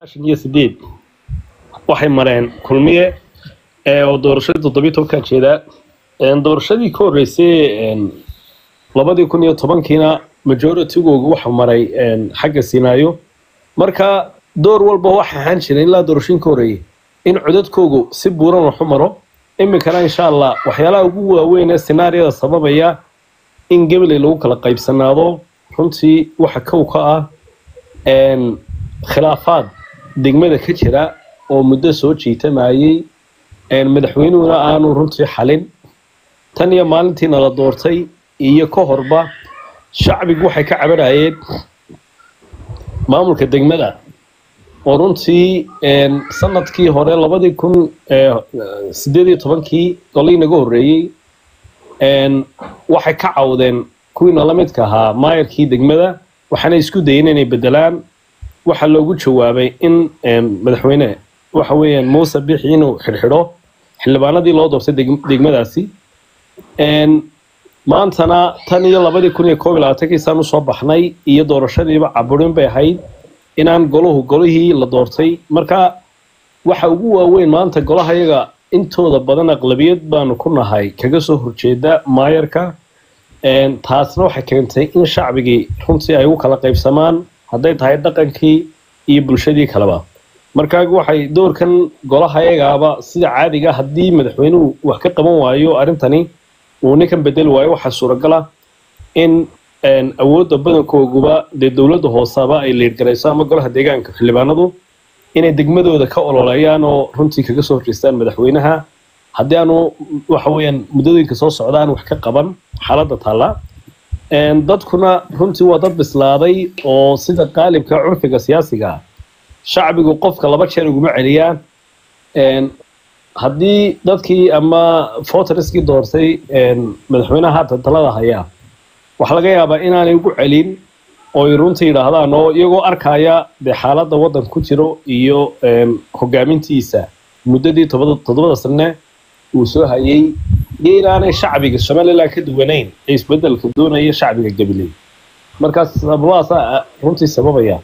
iyo sideed waxay mareen kulmiye oo doorashadii toddobiyi tobankaa jeedaa doorashadii ka horreysay labadii kun iyo tobankiina majoritygooga waxaa maray xagga sinaayo marka door walba waxa ahaan jiray ilaa doorashooyin ka horreeyay in codadkoogu si buuran waxu maro iminkana insha allah waxyaalaha ugu waaweyn ee sinaariyada sababaya in gabaley lagu kala qaybsanaado runtii waxa kow ka ah khilaafaad degmada ka jira oo muddo soo jiitamayey madaxweynuhuna aanu runtii xalin tan iyo maalintiina la doortay iyo ka horba shacbigu waxay ka cabanayeen maamulka degmada oo runtii sanadkii hore labadii kun sideed iyo tobankii golii naga horreeyey waxay ka cawdeen kuwiina la midka ahaa maayarkii degmada waxaana isku dayeen inay bedelaan waxaa loogu jawaabay in madaxweyne waxa weeyaan muuse bixi inuu xidhxidho xildhibaanadii loo doortay degmadaasi maantana tan iyo labadii kun iyo koob iyo labaatankiisaan usoo baxnay iyo doorashadiiba caburin bay ahayd inaan golahu golihii la doortay marka waxa ugu waaweyn maanta golaha yaga intooda badan aqlabiyad baanu ku nahay kaga soo horjeeda maayarka taasna waxay keentay in shacbigii runtii ay ugu kala qaybsamaan hadday tahay dhaqankii iyo bulshadii kaleba marka waxay doorkan golaha yagaaba sida caadiga haddii madaxweynuhu wax ka qaban waayo arrintani uu ninkan bedeli waayo waxaa suuragala in awoodda badankooguba dee dowladda hoosaba ay liirgarayso ama golaha deegaanka xildhibaanadu inay degmadooda ka ololeeyaan oo runtii kaga soo horjeestaan madaxweynaha haddii aanu waxa weeyaan muddooyinka soo socda aan wax ka qaban xaaladda taalla dadkuna runtii waa dad bislaaday oo sida qaalibka curfiga siyaasiga shacbigu qofka laba jeer uguma celiyaan haddii dadkii ama voterskii doortay madaxweynaha haatan talada hayaa waxaa laga yaabaa inaanay ugu celin oo ay runtii yidhaahdaan oo iyagoo arkaya dee xaaladda waddan ku jiro iyo hogaamintiisa muddadii toddobada sane uu soo hayay iyo inaanay shacbiga somaliland ka duwanayn ee isbedelka doonaya shacbiga gabiley markaas sababahaasaa runtii sababaya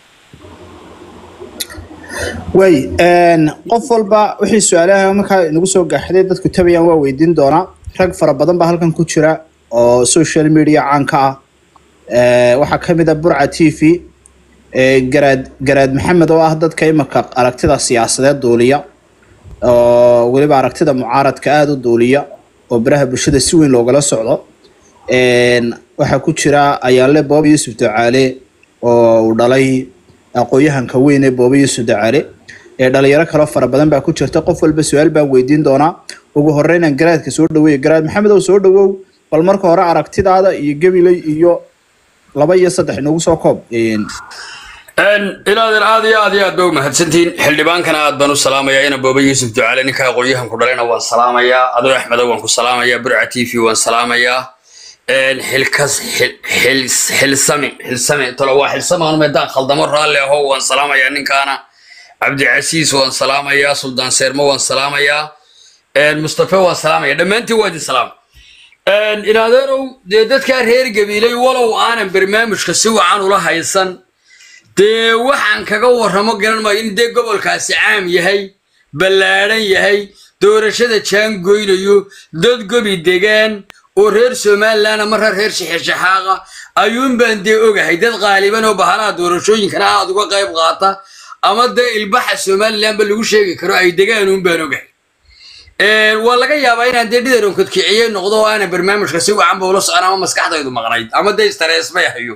way qof walba wixii su-aalaha markaa inagu soo gaaxday dadku tabayaan waa weydiin doonaa rag fara badan baa halkan ku jira oo social media caanka ah waxaa ka mid a burca t v garaad garaad maxamed oo ah dadka imika aragtida siyaasadeed duuliya oo weliba aragtida mucaaradka aada u duuliya oo baraha bulshada si weyn loogala socdo waxaa ku jira ayaanle booba yuusuf ducaale oo uu dhalay aqoon-yahanka weyn ee booba yuusuf ducaale ee dhalinyaro kaloo fara badan baa ku jirta qof walba su-aal baan weydiin doonaa ugu horeynaan garaadka soo dhaweeya garaad maxamed ow soo dhawow bal marka hore aragtidaada iyo gabiley iyo laba iyo saddex inagu soo koob inaadan aad iyo aad iyo aad ba u mahadsantihiin xildhibaankana aad baan u salaamayaa ina booba yuusuf ducaale ninka aqoon-yahanku dhalayna waan salaamayaa adoo axmedo waan ku salaamayaa burca t v waan salaamayaa xilkas xilsami xilsami tolo waa xilsamaan meedaan khaldamo raalli aho waan salaamayaa ninkaana cabdicasiis waan salaamayaa suldaan seermo waan salaamayaa mustafe waan salaamaya dhammaantiin waa idin salaama inaadeenow dee dadkaa reer gabiilay walow aanan barnaamijka si wacan ula haysan dee waxaan kaga warramo garan maayo in dee gobolkaasi caam yahay ballaadhan yahay doorashada jaan goynayo dad gobi degaan oo reer somaliland ama reer shixishaxaaqa ayuun baan dee ogahay dad qaaliban oo bahalaha doorashooyinkana aad uga qayb qaata ama dee ilbaxa somalilandba lagu sheegi karo ay degaanuun baan ogahay waa laga yaabaa inaan dee dhidaron kodkiciyey noqdo oo aanan barnaamijka si wacanba ula socon ama maskaxdaydu maqnayd ama dee istarees bay hayo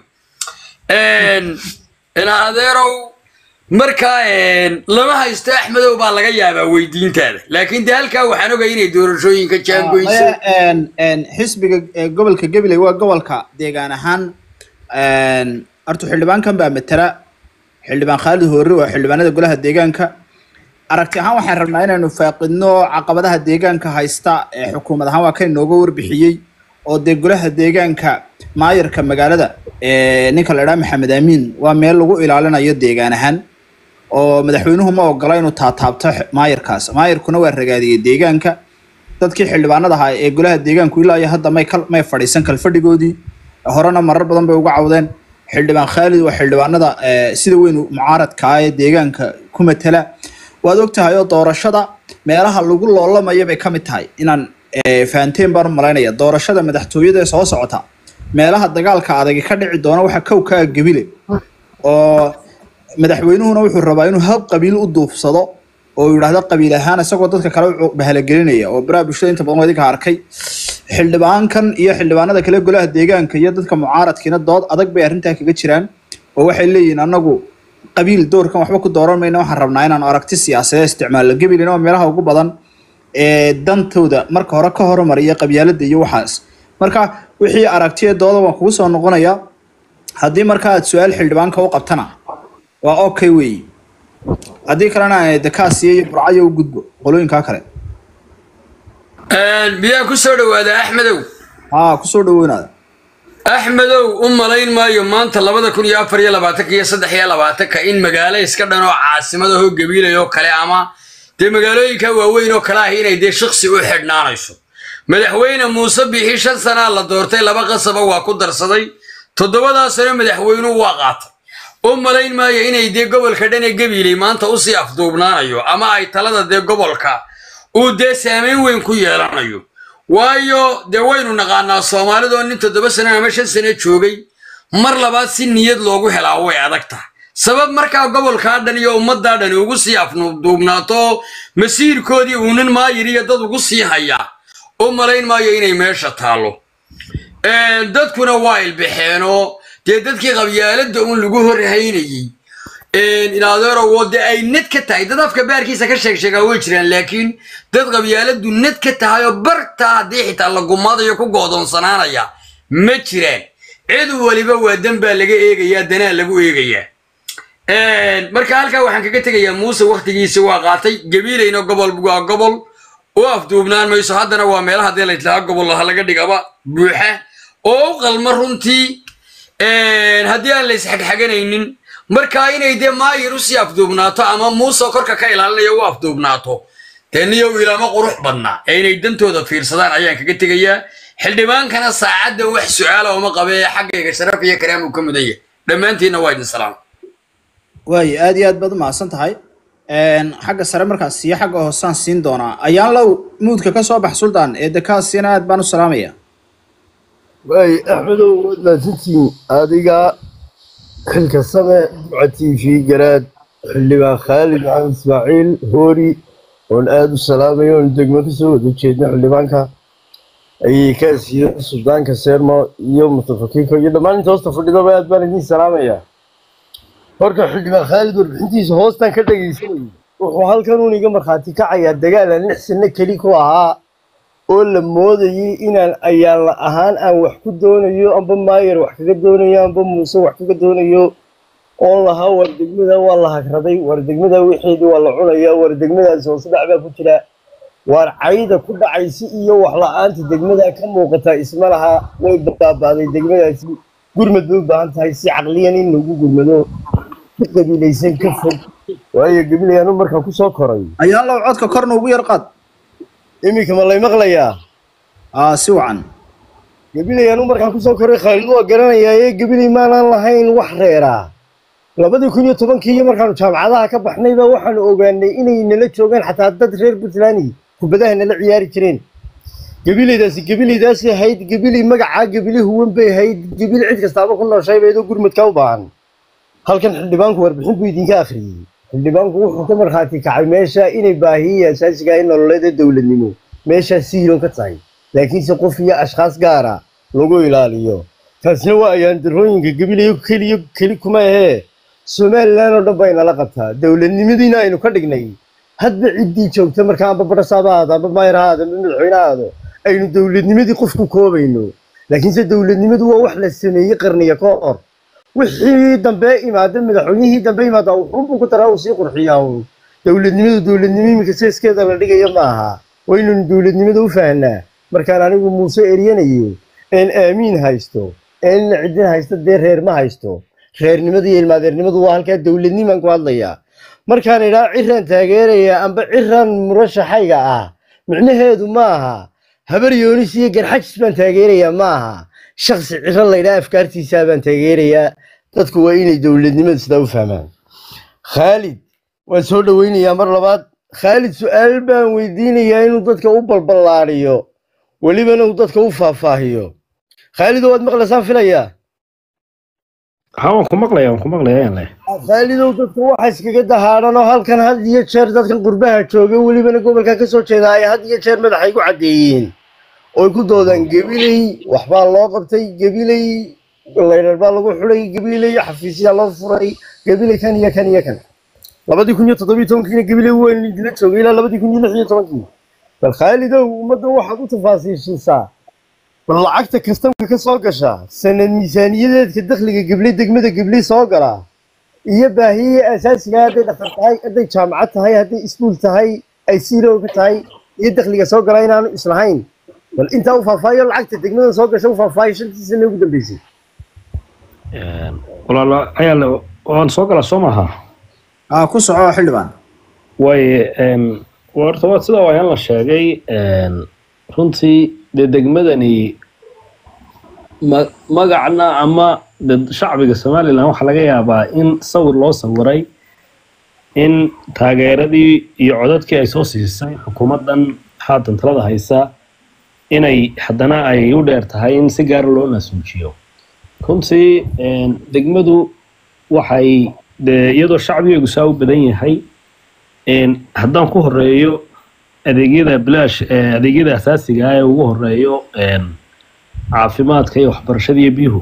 ina adeerow markaa lama haysto axmedow baa laga yaabaa weydiintaada laakiin dee halkaa waxaan ogay inay doorashooyinka jaangoyso xisbiga gobolka gabiley waa gobolka deegaan ahaan horta xildhibaankan baa matala xildhibaan khaalid hoori waa xildhibaanada golaha deegaanka aragti ahaan waxaan rabnaa inaynu faaqidno caqabadaha deegaanka haysta ee xukuumad ahaan waa kan inooga warbixiyey oo dee golaha deegaanka maayarka magaalada ninka la idhaha maxamed amiin waa meel lagu ilaalinayo deegaan ahaan oo madaxweynuhu ma ogola inuu taataabto maayarkaas maayarkuna waa ragaadiyey deegaanka dadkii xildhibaanada ahaa ee golaha deegaanku ilaa iyo hadda may may fadhiisan kalfadhigoodii horena marar badan bay uga cawdeen xildhibaan khaalid waa xildhibaanada eh, sida weyn mucaaradka ah ee deegaanka ku matala waad ogtahay oo doorashada meelaha lagu loolamayo bay ka mid tahay inaan eh, fahanteen baan u malaynaya doorashada madaxtooyada ee soo socota meelaha dagaalka adagi ka dhici doona waxaa kow ka gabile oo madaxweynuhuna wuxuu rabaa inuu hab qabiil u duufsado oo uu yidhaahdo qabiil ahaan isagoo dadka kale u bahalagelinaya oo baraha bulshada inta badan waa idinka arkay xildhibaankan iyo xildhibaanada kale golaha deegaanka iyo dadka mucaaradkiina dood adag bay arrintaa kaga jiraan oo waxay leeyihiin anagu qabiil doorkan waxba ku dooran mayna waxaan rabnaa inaan aragti siyaasadeed isticmaalno gabilina waa meelaha ugu badan ee dantooda marka hore ka horumariya qabyaalada iyo waxaas marka wixii aragtiya dooda waan kugu soo noqonaya haddii marka aad su-aal xildhibaanka u qabtana waa okay weeyi haddii kalena dakaasiya iyo burcayo u gudbo qolooyinkaa kale miyaa ku soo dhawaada axmedow haa kusoo dhaweynaada axmedow u malayn maayo maanta labada kun iyo afar iyo labaatanka iyo saddex iyo labaatanka in magaalo iska dhan oo caasimada hoo gabiilay oo kale ama dee magaalooyinka waaweyn oo kale ahi inay dee shaqsi u xidhnaanayso madaxweyne muuse bixi shan sanaa la doortay laba qasaba waa ku darsaday toddobadaa sano madaxweynuhu waa qaatay u malayn maayo inay dee gobolka dhan ee gabiilay maanta usii afduubnaanayo ama ay talada dee gobolka uu dee saameyn weyn ku yeelanayo waayo dee waynu naqaanaa soomaalidoo nin toddoba sano ama shan sano joogay mar labaad si niyad loogu helaa way adag tahay sabab markaa gobolkaa dhan iyo ummaddaa dhan ugu sii afduubnaato masiirkoodii uunin maayir iyo dad ugu sii hayaa u malayn maayo inay meesha taallo dadkuna waa ilbaxeenoo dee dadkii qabyaaladda uun lagu horhaynayey inadeerowo dee ay ned ka tahay dad afka baarkiisa ka sheeg sheegaa way jiraan laakiin dad qabyaaladdu ned ka tahay oo bartaa haddii xitaa la gumaadayo ku goodoonsanaanaya ma jiraan cid waliba waa dan baa laga eegayaa danaa lagu eegayaa marka halkaa waxaan kaga tegayaa muuse wakhtigiisa waa qaatay gabiilayna gobol waa gobol u afduubnaan mayso haddana waa meelaha dee laytlahaa gobol laha laga dhigaba buuxa oo u qalma runtii haddii aan la isxagxaganaynin markaa inay dee maayir usii afduubnaato ama muuse korka ka ilaalinayo u afduubnaato dee niyow ilaama qurux badnaa ee inay dantooda fiirsadaan ayaan kaga tegayaa xildhibaankana saacadda wax su-aala uma qabe ee xaggayga sharaf iyo karaam uu ka mudan yahay dhammaantiinna waa idin salaam waayo aad iyo aad baad umahadsan tahay xagga sare markaas iyo xagga hoosaan siin doonaa ayaan low muudka ka soo bax suldaan ee dakaasina aad baan u salaamaya waay axmedow waad mahadsantihiin adiga xilka same duca t v garaad xildhibaan khaalid maxamed ismaaciil hoori oon aada u salaamayo oon degmo kasoo wada jeedno xildhibaanka ayay ka asiiyo suldaanka seermo iyo mutafakiinka iyo dhammaan inta hoosta fadhidaba aad baan idin salaamayaa horka xildhibaan khaalid warbixintiisa hoostan ka dhegaysanayay wuxuu halkan uun iga markhaati kacayaa dagaal aan lix sano keli ku ahaa oo la moodayay inaan ayaanla ahaan aan wax ku doonayo amba maayer wax kaga doonayo amba muuse wax kaga doonayo oo lahaa war degmada waa la hagraday war degmada wixeedii waa la cunaya war degmadaasi hoose dhac baa ku jira waar cayda ku dhacaysi iyo wax la-aanta degmada ka muuqata isma laha way baabaaday degmadaasi gurmad bay u baahan tahay si caqliyan in lagu gurmado ka qabiilaysan ka fog waayo gabilayaanu markaa kusoo koray ayaan low codka korna ugu yar qaad iminka ma lay maqlayaa aa si wacan gabilayaanu markaa kusoo koray khaalid waa garanayaa ee gabilay maanaan lahayn wax reeraa labadii kun iyo tobankii iyo markaanu jaamacadaha ka baxnayba waxaanu ogaanay inay nala joogaan xataa dad reer puntland kubadaha nala ciyaari jireen gabilaydaasi gabilaydaasi ahayd gabilay magacaa gabili huwan bay ahayd gabil cid kastaaba ku nooshay baydoo gurmadka u baahan halkan xildhibaanku warbixin buu idinka akhriyey xildhibaanku wuxuu ka markhaati kacay meesha inay baahiya asaasiga in nololeed ee dowladnimo meeshaa sihiloon ka tahay laakiinse qof iyo ashkhaas gaara lagu ilaaliyo taasina waa ayaandarooyinka gabilayo keliyo keli kuma ahee somalilan oo dhan bay nala qabtaa dowladnimadiina aynu ka dhignay hadba ciddii joogta markaa amba badhasaaba ahaado amba maayar ha ahaado amba madaxweyne ha ahaado aynu dowladnimadii qof ku koobayno laakiinse dowladnimadu waa wax la sameeyey qarniya ka hor wixii dambe imaada madaxweynihii dambe imaada wuxuunbuu ku daraa uu sii qurxiyaa uun dowladnimadu dowladnimo iminka seeskeeda la dhigayo ma aha waynanu dowladnimada u fahnaa markaan anigu muuse eryanayo een aamiin haysto een cidin haysto dee reer ma haysto reernimadu iyo ilmaadeernimadu waa halkaa dowladnimaan ku hadlayaa markaan idhaa ciraan taageeraya amba ciraan murashaxayga ah micnaheedu ma aha habar yoonis iyo garxajis baan taageerayaa ma aha shaksi ciro laydhaa afkaartiisaa baan taageerayaa dadku waa inay dowladnimada sidaa u fahmaan khaalid waan soo dhoweynayaa mar labaad khaalid su-aal baan weydiinayaa inuu dadka u balballaariyo welibana uu dadka u faahfaahiyo khaalid waad maqlaysaan filayaa ha waan ku maqlaya waan ku maqlaya ayaan leh khaalidow dadka waxa iskaga dahaadhan oo halkan had iyo jeer dadkan qurbaha jooga welibana gobolka ka soo jeeda ay had iyo jeer madaxay ku caddeeyeen oo ay ku doodaan gebiley waxbaa loo qabtay gebiley laydhar baa lagu xulay gebiley xafiisyaa loo furay gebiley kan iyo kan iyo kan labadii kun iyo toddobiyo tobankiina gebiley weyn idila joogay ilaa labadii kun iyo lix iyo tobankii bal khaalidow ummadda waxaad u tafaasiishiisaa bal lacagta kastamka ka soo gasha sanad miisaaniyadeedka dakhliga gebley degmada gebley soo gala iyo baahiyihii asaasiga hadday dhaqan tahay hadday jaamacad tahay hadday iskuul tahay ay siirowga tahay iyo dakhliga soo gala inaanu islahayn bal intaa u faahfaahiyo lacagta degmada soo gasha u faahfaahiyo shantii sane ugu dambeysay walaalo ayaa le waan soo galaa soo maaha aa ku soco xildhibaan waaye horta waa sida waayaan la sheegay runtii dee degmadani ma- magacna ama de shacbiga somalilan waxaa laga yaabaa in sawir loo sawiray in taageeradii iyo codadkii ay soo siisay xukuumaddan haatan talada haysa inay haddana ay u dheer tahay in si gaara loo naasuujiyo runtii degmadu waxay de iyadoo shacbigeegu saa u badan yahay haddaan ku horeeyo adeegyada bilaash eh, adeegyada asaasiga ah ee ugu horeeyo caafimaadka iyo waxbarashada iyo biyuhu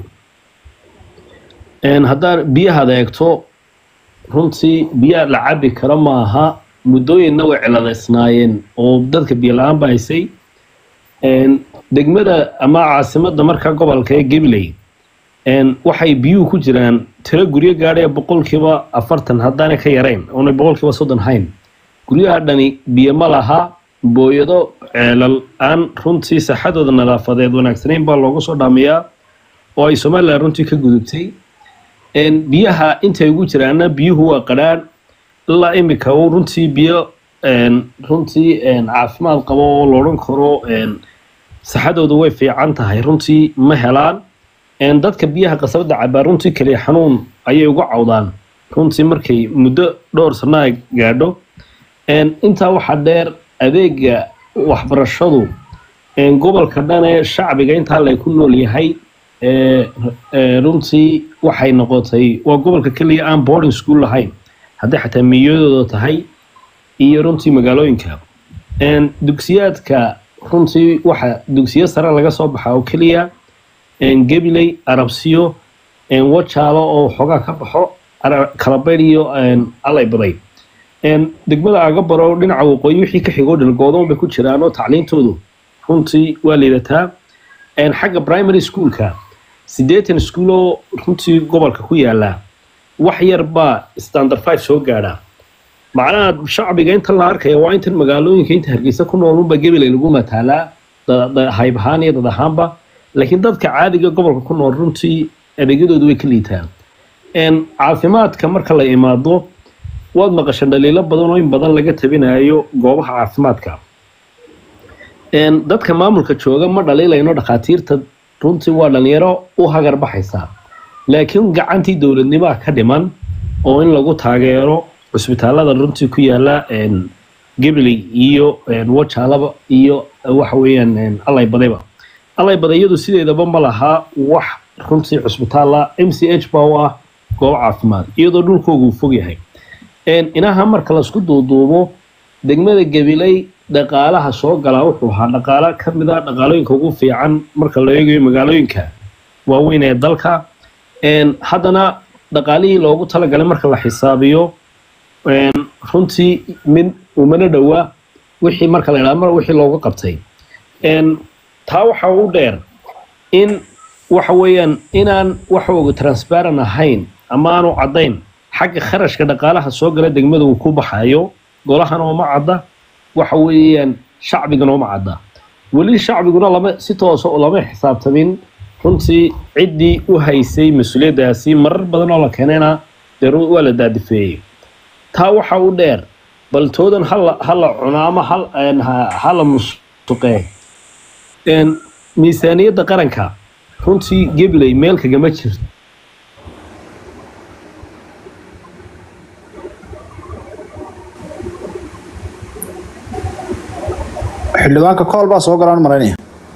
haddaan biyahaad eegto runtii biyaha la cabi karo maaha muddooyinna way ciladaysnaayeen oo dadka biyo la-aan ba haysay degmada ama caasimadda markaa gobolka ee gabiley waxay biyuhu ku jiraan tiro guryo gaadhaya boqolkiiba afartan haddaanay ka yarayn oonay boqolkiiba soddon hayn guryaha dhani biyo ma laha booyado ceelal aan runtii saxadooda nadaafadeed wanaagsanayn baa loogu soo dhaamiyaa oo ay somalilan runtii ka gudubtay biyaha intay ugu jiraana biyuhu waa qadhaan ilaa imika uu runtii biyo runtii caafimaad qabo oo loodhan karo saxadoodu way fiican tahay runtii ma helaan dadka biyaha qasabada cabaa runtii kaliya xanuun ayay uga cawdaan runtii markay muddo dhowr sano ay gaadho intaa waxaa dheer adeega waxbarashadu gobolka dhan ee shacbiga intaa lay ku nool yahay runtii waxay noqotay waa gobolka keliya aan boarding school lahayn hadday xataa miyadooda tahay iyo runtii magaalooyinka dugsiyaadka runtii waxa dugsiyo sare laga soo baxa oo keliya gabiley arabsiyo wajaalo oo xoogaa ka baxo kalabayr iyo alay baday degmada agabaro dhinaca waqooyi wixii ka xigoo dhalgoodoon bay ku jiraan oo tacliintoodu runtii waa liidataa xagga primary schoolka siddeetan school oo runtii gobolka ku yaala wax yar baa standard five soo gaadha macnaha shacbiga inta la arkaya waa intan magaalooyinka inta hargeysa ku nool unba gabiley lagu mataalaa hayb ahaan iyo dad ahaanba laakiin dadka caadiga gobolka ku nool runtii adeegyadoodu way ka liitaan caafimaadka marka la imaado waad maqashan dhaliilo badan oo in badan laga tabinayo goobaha caafimaadka dadka maamulka jooga ma dhaliilayno dhakhaatiirta runtii waa dhalinyaro u hagar baxaysaa laakiin gacantii dowladnimaa ka dhiman oo in lagu taageero cusbitaalada runtii ku yaala gabiley iyo wajaalaba iyo waxa weeyaan allay badayba allay badayadu sideedaba ma laha wax runtii cusbitaala m c h baa u ah goob caafimaad iyadoo dhulkoogu uu fog yahay inaha marka laisku duuduubo degmada gabiley dhaqaalaha soo galaa wuxuu ahaa dhaqaalo ka mid a dhaqaalooyinka ugu fiican marka la eegayo magaalooyinka waaweyn ee dalka haddana dhaqaalihii loogu talagalay marka la xisaabiyo runtii mid umana dhowaa wixii marka la idhaha mar wixii looga qabtay taa waxa u dheer in waxa weeyaan inaan waxooga transparent ahayn ama aanu caddayn xagga kharashka dhaqaalaha soo gala degmada uu ku baxayo golahan ooma cadda waxa weeyaan shacbigana ooma cadda weli shacbiguna lama si toosa lama xisaabtamin runtii ciddii u haysay mas-uuliyaddaasi marar badan oo la keenayna dee waa la daadifeeyey taa waxa u dheer bal toodan hala hala cuno ama hal hala musuqee miisaaniyadda qaranka runtii gabiley meel kagama jirto xildhibaanka kool baa soo galaan malaynaya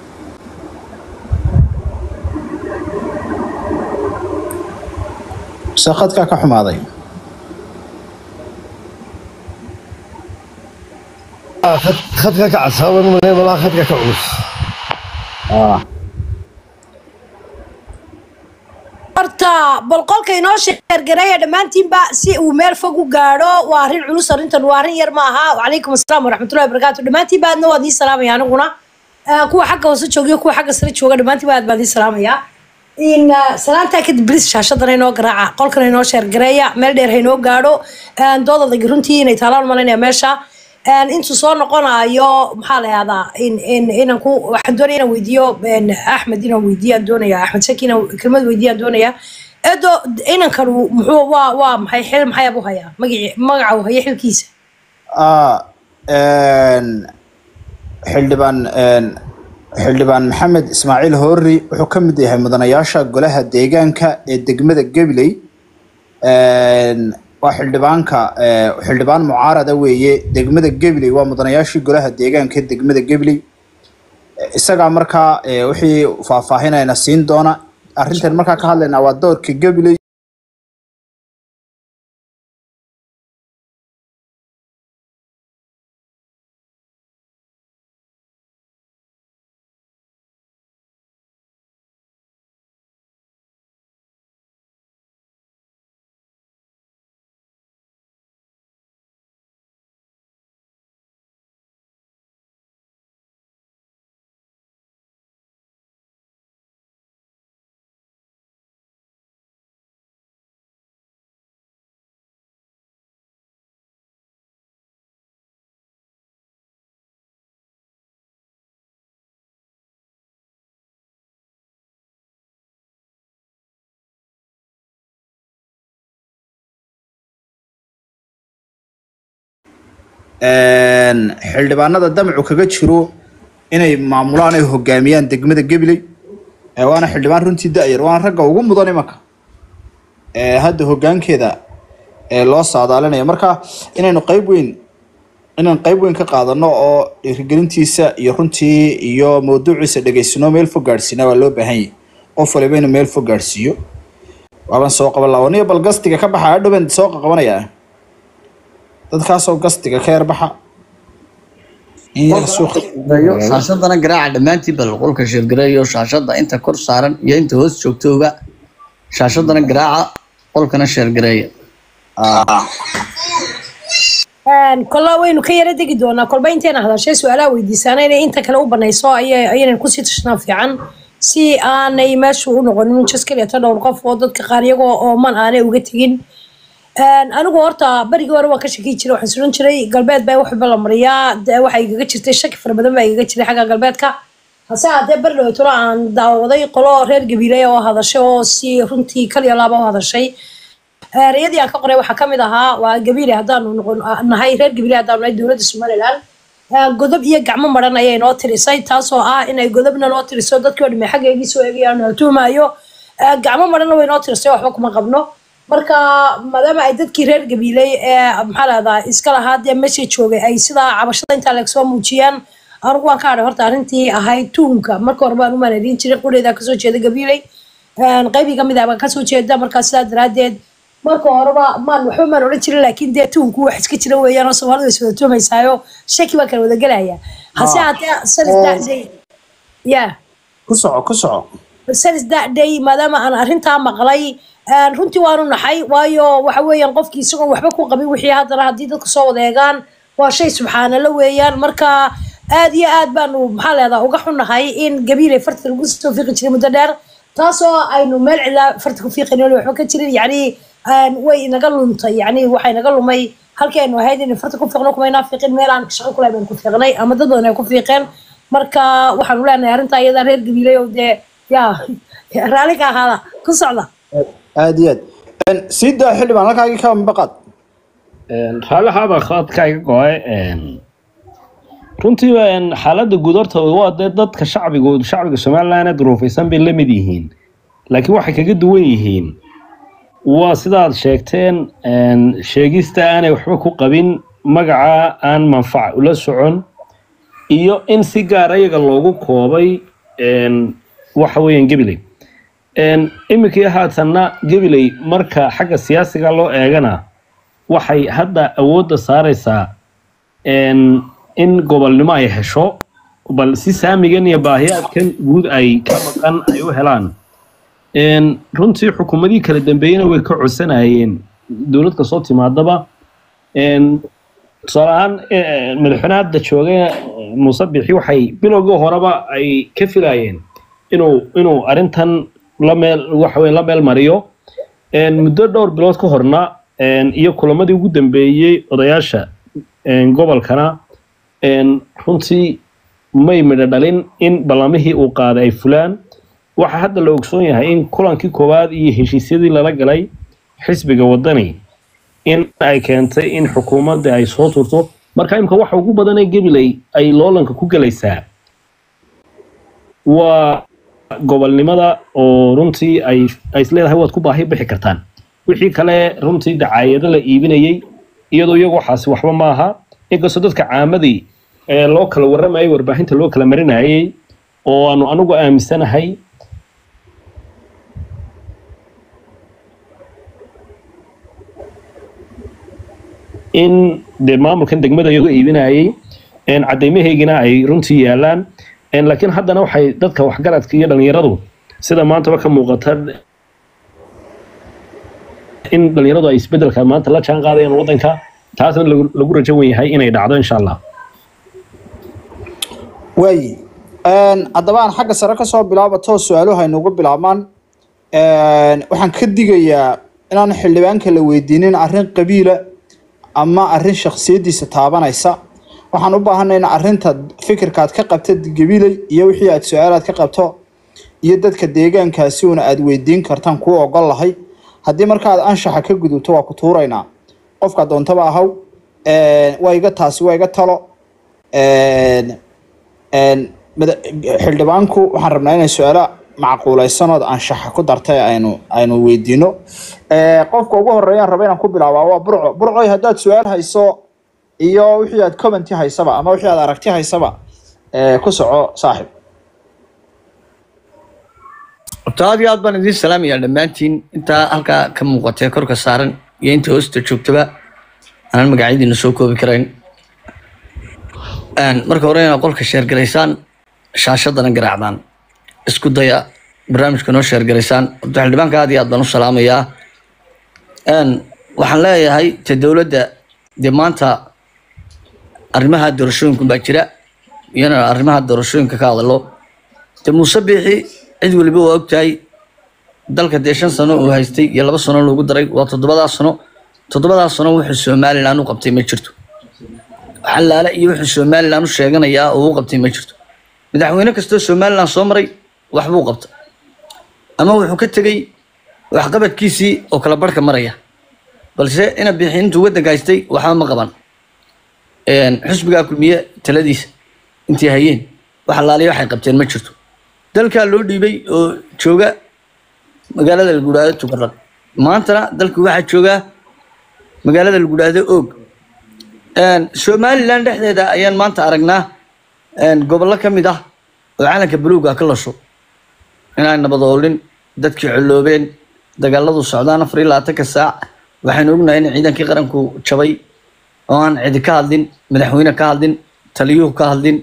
mise khadkaa ka xumaaday Ah, khad- khadka ka casaaban male malaa khadka ka culus Ah. horta bal qolka inoo sheergareeya dhammaantiinba si uu meel fog u gaadho waa arrin culus arrintan waa arrin yar ma aha wacalaykum asalaam waraxmatullahi wabarakaatu dhammaantiinba aadna waad ii salaamaya aniguna Ah, kuwa xagga hoose joogiyo kuwa xagga sare jooga dhammaantiinba aad baan ii salaamaya in ah, salaantaa kadib bilis shaashadana inoo garaaca qolkana inoo sheergareeya meel dheer ha inoo gaadho Ah, doodada runtii inay taalaan malaynaya meesha Een, intuu soo noqonayo maxaa la yahdaa in in inaan ku waxaan doonaya inaan weydiiyo een, axmed inaan weydiiyo aan doonaya axmed shaki inaan kelmad weydiiyo aan doonaya edo inankan uu- muxuu waa waa maxay xil maxay abu hayaa magaci magaca uu haya xilkiisa Ah, een, xildhibaan een, xildhibaan maxamed ismaaciil hoori wuxuu ka mid yahay mudanayaasha golaha deegaanka ee degmada gabiley Een, waa xildhibaanka ee, xildhibaan mucaarada weeye degmada gabiley waa mudanayaashii golaha deegaanka ee degmada gabiley isagaa markaa ee, wixii faahfaahinayna siin doona arrintan markaa ka hadlaynaa waa doorka gabiley een, xildhibaanada damcu kaga jiro inay maamulaan ay hogaamiyaan degmada gabiley ee waana xildhibaan runtii da-yar waana ragga ugu mudan imanka ee hadda hogaankeeda ee loo saadaalinayo marka inaynu qeyb weyn inaan qeyb weyn ka qaadano oo dhiirigelintiisa iyo runtii iyo mawduuciisa dhegeysano meel fog gaadhsiina waa loo baahan yahay qof waliba inuu meel fog gaadhsiiyo waaban soo qaban lahaa waniga bal gastiga ka baxa adhowen soo qaqabanayaa dadkaasoo gastiga ka yarbaxa in yar suuqa gareeyo shaashadana garaaca dhammaantiin bal qolka sheergareeyo shaashada inta kor saaran iyo inta hoos joogtooba shaashadana garaaca qolkana sheergareeya Een, kolla waynu ka yara degi doonaa kolba intayna hadashay su-aalaha weydiisaana inay inta kale u banayso ayay ayaynan kusii tashnaa fiican si aanay meeshu u noqonin jas keliyato dhowr qof oo dadka qaar iyagoo ooman aanay uga tegin Een, anigu horta berigii hore waan ka shaki jiray waxaan suran jiray galbeed baa wax walba la mariyaa dee waxaa igaga jirtay shaki fara badan baa igaga jiray xagga galbeedka hase haddee beri dhowtolo aan daawaday qolo reer gabiiley oo hadashay oo si runtii kaliya laaba u hadashay ereyadii aan ka qoray waxaa kamid ahaa waa gabiile haddaanu noqon nahay reer gabiile haddaanu nahay dowladda somaliland Eh, godob iyo gacmo maran ayay noo tirisay taasoo ah inay godobna noo tiriso dadkii oo dhame xaggeygii soo eegayaan la tuumaayo Eh, gacmo maranna way noo tirisay waxba kuma qabno marka maadaama ay dadkii reer gabiiley ee maxaa lahdaa iska lahaa dee meesha joogay ay sidaa cabashada intaa leeg soo muujiyaan anigu waan ka hadhay horta arrintii ahayd tuunka marka hore baan u maanadiin jiray qudheeda kasoo jeeda gabiiley Een, qaybii kamid ah baan kasoo jeeda markaa sidaa daraadeed marka horeba maan waxba maan odhan jirin laakiin dee tuunku wax iska jira weeyaan oo soomaalidu is wada tuumaysaayo shaki baa kala wada gelaya hase haddee salis dacday ya ku soco ku soco salis dacday maadaama aan arrintaa maqlay een, runtii waanu naxay waayo waxa weeyaan qofkii isagoon waxba ku qabin wixii haddana haddii dadku soo wada eegaan waa shay subxaanala weeyaan marka aad iyo aad baanu maxaa leedaa uga xunnahay in gabiilay farta lagu soo fiiqi jiray muddo dheer taasoo aynu meel cidlaa farta ku fiiqin wali waxba ka jirin yacni een, way inaga luntay yacni waxay naga lumay halkii aynu ahayd in farta ku fiiqno kumaynaa fiiqin meel aan shaqo kulahay baynu ku fiiqnay ama dad badan ay ku fiiqeen marka waxaanu leenahay arrintaa iyadaa reer gabiilay oo dee yaa raalli ka ahaada ku socda aad iyo aad Een, sii daa xildhibaan halkaagii ka mabaqaad raalahaaba khaadka iga go-ay runtii een, xaaladda guud horta waa dee dadka shacbigu shacbiga somaliland ee duruufaysan bay la mid yihiin laakiin waxay kaga duwan yihiin waa sidaad sheegteen een, sheegista aanay waxba ku qabin magaca aan manfac ula socon iyo in si gaara iyaga loogu koobay een, waxa weeyaan gabiley Een, iminkii haatanna gabiley marka xagga siyaasiga loo eegana waxay hadda awoodda saareysaa een, in gobolnimo ay hesho bal si saamigan iyo baahiyaadkan guud ay ka maqan ay u helaan Een, runtii xukuumadii kala dambeeyena way ka codsanayeen dowlad kasoo timaadaba Een, tusaale ahaan eh, madaxweyne hadda jooga muuse bixi waxay bilowgii horeba ay ka filayeen inuu inuu arrintan la meel waxa weye la meel mariyo Een, muddo dhowr bilood ka horna een, iyo kulamadii ugu dambeeyey odayaasha een, gobolkana een, runtii may midho dhalin in ballamihii uu qaaday ay fulaan waxaa hadda la ogsoon yahay in kulankii koowaad iyo heshiisyadii lala galay xisbiga wadani in ay keentay in xukuumadda ay soo turto marka imika waxa ugu badan ee gabiley ay loolanka ku gelaysaa waa gobolnimada oo runtii ay ay isleedahay waad ku baahi bixi kartaan wixii kale runtii dacaayado la iibinayey iyadoo iyagu waxaasi waxba maaha inkastoo dadka caamadii ee loo kala warramayay warbaahinta loo kala marinayay oo aanu anigu aaminsanahay in dee maamulkan degmada iyagu iibinayay een cadeymahaygina ay runtii yaalaan een laakiin haddana waxay dadka waxgaradka iyo dhalinyaradu sida maantaba ka muuqata in dhalinyaradu ay isbedelka maanta la jaan qaadayaan waddanka taasna lagu lagu rajo wen yahay inay dhacdo insha allah waayi haddaba aan xagga sare kasoo bilaabato su-aaluhu haynugu bilaabmaan waxaan ka digayaa inaan xildhibaanka la weydiinin arrin qabiila ama arrin shaksiyadiisa taabanaysa waxaan u baahanay in arrinta fikirkaad ka qabta gabiley iyo wixii aad su-aalaad ka qabto iyo dadka deegaankaasi una aad weydiin kartaan kuu ogol lahay haddii markaad anshaxa ka gudubto waa ku tuuraynaa qofka doontaba ahaw waa iga taasi waa iga talo mada- xildhibaanku waxaan rabnaa inay su-aalo macquuleysanood anshaxa ku dartay aynu aynu weydiino qofka ugu horeeyaan raba inaan ku bilaabaa waa burco burcoy haddaad su-aal hayso iyo wixii aad commenti haysaba ama wixii aad aragti haysaba ee, ku soco saaxib horta aad iyo aad baan idiin salaamayaa dhammaantiin intaa halkaa ka muuqatee korka saaran iyo inta hoosta joogtaba aanan magacyadiina soo koobi karayn Een, marka hore inaad qolka sheergaraysaan shaashadana garaacdaan isku daya barnaamijka noo sheergaraysaan horta xildhibaanka aad iyo aad baan u salaamayaa Een, waxaan leeyahay te dowladda dee maanta arrimaha doorashooyinku baa jira iyana arrimaha doorashooyinka ka hadalo de muuse biixi cid waliba waa ogtahay dalka dee shan sano uu haystay iyo laba sano loogu daray waa toddobadaas sano toddobadaas sano wuxuu somalilan u qabtay ma jirto xalaale iyo wuxuu somalilan u sheeganayaa oo u qabtay ma jirto madaxweyne kastoo somalilan soo maray waxbuu qabtay ama wuxuu ka tegey waxqabadkiisii oo kala barhka maraya balse ina biixi intuu waddanka haystay waxba ma qaban Een, xisbigaa kulmiye taladiisa intii hayeen wax alaaliya waxay qabteen ma jirto dalkaa loo dhiibay oo jooga magaalada lagudhaado tukarad maantana dalka waxaa jooga magaalada lagudhaado oog Een, somalilan dhexdeeda ayaan maanta aragnaa een, gobollo ka mid ah oo calanka buluuga ka lasho inaan nabadoolin dadkii colloobeen dagaaladu socdaan afar iyo labaatanka saac waxaynu ognahay in ciidankii qaranku jabay oo aan cidi ka hadlin madaxweyne ka hadlin taliyuhu ka hadlin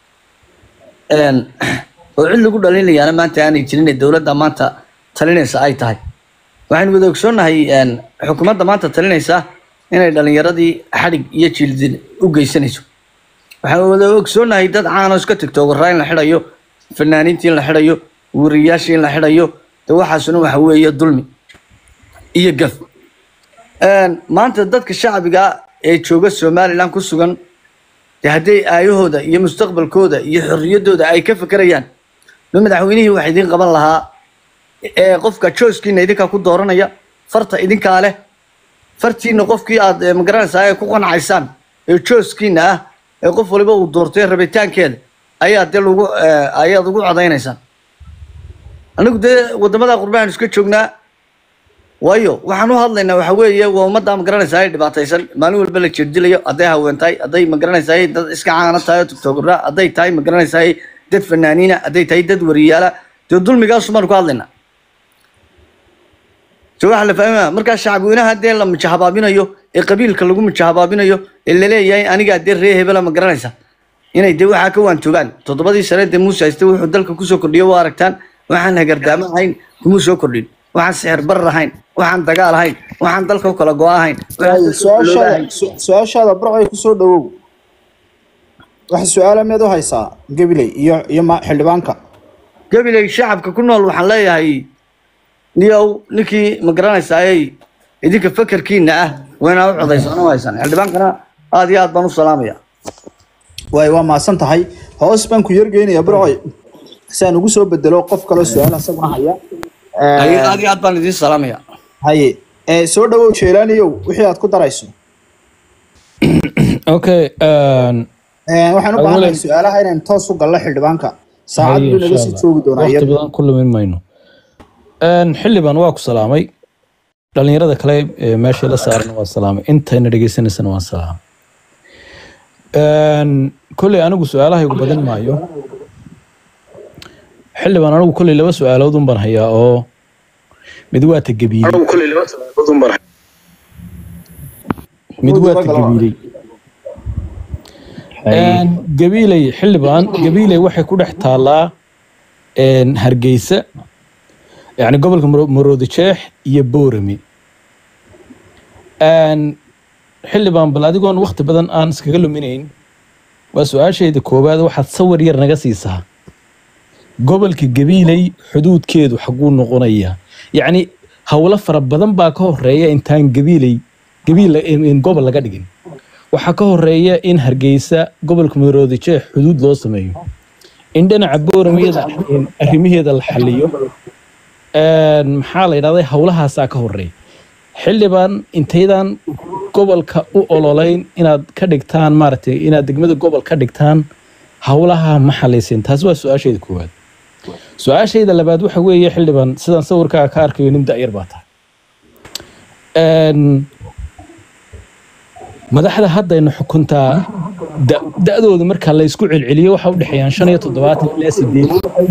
Een, oo cid lagu dhalinayaana maanta aanay jirin ee dowladda maanta talinaysa ay tahay waxaynu wada ogsoonnahay een, xukuumadda maanta talinaysa inay dhalinyaradii xadhig iyo jildin u geysanayso waxaan wada ogsoonnahay dad caano iska tigtoogaraa in la xidhayo fanaaniintii in la xidhayo wariyaashii in la xidhayo de waxaasuna waxa weeye dulmi iyo gaf Een, maanta dadka shacbiga ee jooga somalilan ku sugan dee hadday aayahooda iyo mustaqbalkooda iyo xorriyaddooda ay ka fekerayaan no madaxweynihii wax idiin qaban lahaa ee qofka jooskiina idinkaa ku dooranaya farta idinkaa leh fartiina qofkii aad eh, magaranaysaa ay ku qancaysaan ee jooskiina ah ee qof waliba uu doortay rabitaankeeda ayaa dee lagu eh, ayaad ugu codaynaysaan anigu dee wadamada qurbahan iska joognaa waayo waxaan u hadlaynaa waxa weeye waa ummadda ma garanaysaa ay dhibaataysan maalin walba la jirdilayo hadday haween tahay hadday ma garanaysaa dad iska caana tahay oo tiktokra hadday tahay ma garanaysaa dad fanaaniina hadday tahay dad wariyaala dee dulmigaasu baanu ka hadlaynaa so waxa la fahmaya markaa shacabweynaha dee la mijahabaabinayo ee qabiilka lagu mijahabaabinayo ee laleeyahay anigaa dee ree hebela ma garanaysa inay dee waxaa ka waantoogaan toddobadii sane dee muuse hayste wuxuu dalka kusoo kordhiyo waa aragtaan waxaan hagardaamo ahayn kumuu soo kordhin waxaan sixir barar ahayn waxaan dagaal ahayn waxaan dalka u kala go ahayn waaye su-aashaada su- su-aashaada barcay kusoo dhawow waxa su-aala miyaad u haysaa gabiley iyo iyo ma- xildhibaanka gabiley shacabka ku nool waxaan leeyahay niyow ninkii ma garanaysaayey idinka fakarkiina ah waynaa u codaysaan u haysaan xildhibaankana aad iyo aad baan u salaamaya waaye waa maasan tahay hoos baan ku yargeynaya barcoy si aan ugu soo bedelo qof kaloo su-aal isaguna haya Ay- aad iyo aad baan idiin salaamaya haye ee soo dhawow jeelaaniyow wixii aad ku darayso okay um, Ee, waxaan u baahanahay Awalan- su-aalaha inaan toos u galno xildhibaanka saacad haye, buu naga insha sii Allah. joogi doonaa waqti iyada badan ku lumin mayno Een, xildhibaan waa ku salaamay dhalinyarada kale ee meesha la saaran waa salaamay intayna dhegeysanaysana waan salaamay Een, kolley anigu su-aalahaygu badan maayo xildhibaan anigu kolley laba su-aalood un baan hayaa oo mid waa ta gabiiley mid waa ta gabiiley Een, gabiiley xildhibaan gabiiley waxay ku dhex taallaa een, hargeysa yani gobolka Maro- maroodijeex iyo boorame Een, xildhibaan bal adigoon waqti badan aan iskaga luminayn waa su-aashayda koowaad waxaad sawir yar naga siisaa gobolka gabiiley xuduudkeedu xaguu noqonayaa yacni howlo fara badan baa ka horeeya intaan gabiiley gabiil in gobol laga dhigin waxaa ka horeeya in hargeysa gobolka maroodijeex xuduud loo sameeyo in dhinaca booramiyada arrimaheeda la xaliyo Een, maxaa la yidhahday howlahaasaa ka horeeya xildhibaan intaydan gobolka u ololeyn inaad ka dhigtaan maaragtay inaad degmada gobol ka dhigtaan howlaha ma xalaysin taasi waa su-aashayda koowaad su-aashayda labaad waxa weeye xildhibaan sidaan sawirkaaga ka arkayo nin da'yar baa tahay Een, madaxda haddayna xukuntaa da- da'dooda marka la isku celceliyo waxa u dhexeeyaan shan iyo toddobaatan ilaa sideed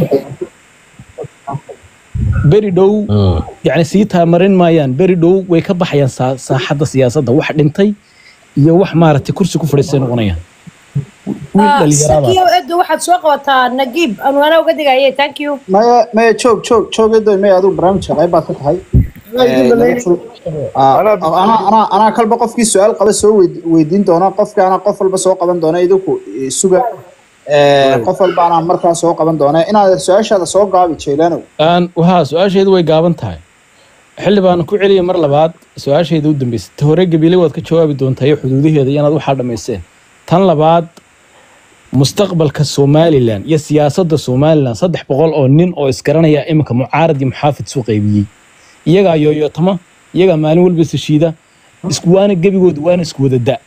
beri dhow yani sii taamarin maayaan beri dhow way ka baxayaan saa- saaxadda siyaasadda wax dhintay iyo wax maaragtay kursi ku fadhiistay noqonayaan wiil dhalinyarada sakiyo edo waxaad soo qabataa nagiib anwaana uga digaye thank you maya maya joog joog joog edoy maya adigu barnaamijka qayb baad ka tahay Ee, laga fur- Ah, anaa anaa anaa kalba qofkii su-aal qaba soo weyd- weydiin doona qofkii anaa qof walba soo qaban doona idinku eh, suga Ee, qof walba anaa markaa soo qaban doona inaad su-aashaada soo gaabi jeelaanow aan wahaa su-aashaydu way gaaban tahay xildhibaan ku celiya mar labaad su-aashayda u dambeysay ta hore gabiile waad ka jawaabi doontaa iyo xuduudaheeda iyo inaad waxaa dhammaysteen tan labaad mustaqbalka somalilan iyo siyaasadda somalilan saddex boqol oo nin oo isgaranaya iminka mucaarad iyo muxaafid soo qaybiyey iyagaa yooyootama iyagaa maalin walba sashiida isku waana gebigooda waana isku wada da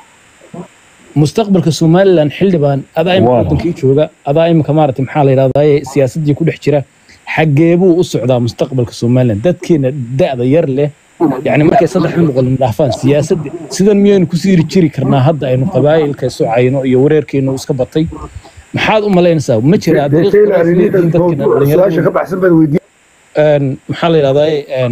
mustaqbalka somalilan xildhibaan adaa imika Waana. wadankii jooga adaa imika maaragtay maxaa la yidhahdaa siyaasadii ku dhex jira xagee buu u socdaa mustaqbalka somalilan dadkeena da'da yar leh yani markay saddexdan boqol dhaafaan siyaasadda sidan miyaynu kusii jiri karnaa hadda aynu qabaa'ilka socayno iyo wareerkeenu iska batay maxaad u malaynaysaa ma jira su-aasha ka baxsan baad weydiin een, maxaa la yidhahdaa een,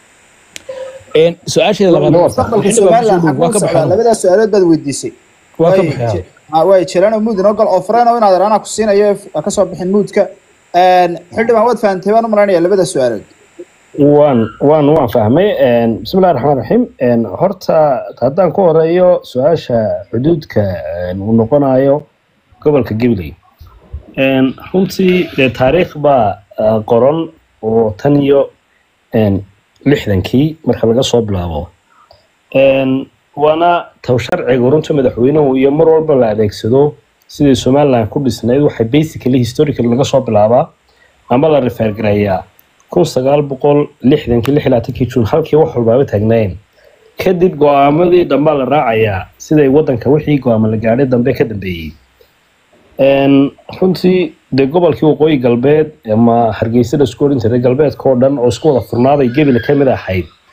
een, su-aasheeda labaad mustaqbalka xildhibaan somalilan kusoo dhow, waa xaguu ka socdaa baxaa labadaas su-aalood baad weydiisay waa ka Waay, baxaa Je- ah, waay jeelaanow muud inoo gal oo fureen inaad anaa ku siinayo ha ka soo bixin muudka Een, xildhibaan waad fahantay baan u malaynayaa labada su-aalood waan waan waan fahmay Een, bismillahi raxmaan raxiim Een, horta haddaan ku horeeyo su-aasha xuduudka een, uu noqonayo gobolka gabiley Een, runtii dee taariikh baa ah, qoran oo tan iyo een, lixdankii marka laga soo bilaabo Een, waana taw sharciga runta madaxweynuhu iyo mar walba la adeegsado sidii somaliland ku dhisnayd waxay basically historical laga soo bilaabaa ama la refergareeyaa kun sagaal boqol lixdankii lix iyo labaatankii juun halkii wax walbaaba taagnaayeen kadib go-aamadii dambaa la raacayaa siday wadanka wixii go-aamo la gaadhay dambe ka dambeeyey Een, runtii dee gobolkii waqooyi galbeed ama hargeysa la isku oran jiray galbeedka oo dhan oo isku wada furnaaday gebile ka mid ahayd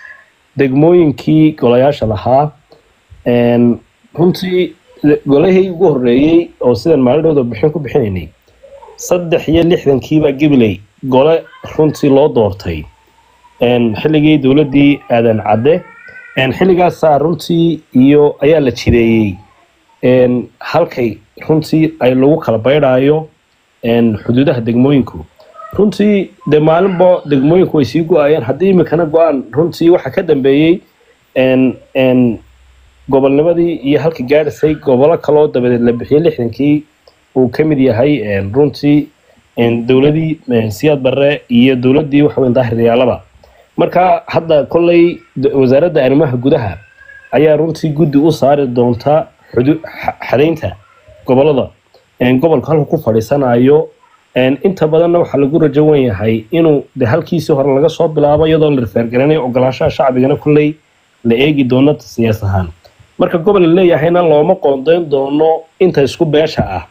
degmooyinkii golayaasha lahaa een, runtii golahii ugu horreeyey oo sidan maalidhooda bixin ku bixinaynay saddex iyo lixdankiibaa gibiley gole runtii loo doortay een, xilligii dowladdii aadan cadde een, xilligaasaa runtii iyo ayaa la jireeyey een, halkay runtii ay lagu kala baydhaayo een, xuduudaha degmooyinku runtii dee maalinba degmooyinku way sii go-ayeen haddii imikana go-aan runtii waxa ka dambeeyey een, een, gobolnimadii iyo halka gaadhisay gobolo kaloo dabadeed la bixiyey lixdankii uu ka mid yahay een, runtii een, dowladii een, siyaad barre iyo dowladdii waxaweyn daahiriyaalaba marka hadda kolley d- wasaaradda arrimaha gudaha ayaa runtii guddi u saari doonta xudu xa- xadaynta gobolada een, gobolka halka ku fadhiisanayo een, inta badanna waxaa lagu rajo wen yahay inuu de halkiisii hore laga soo bilaabo iyadoo la rifeergaranayo ogolaanshaha shacbigana kolley la eegi doono siyaas ahaan marka gobol la leeyahayna looma qoondeyn doono inta isku beesha ah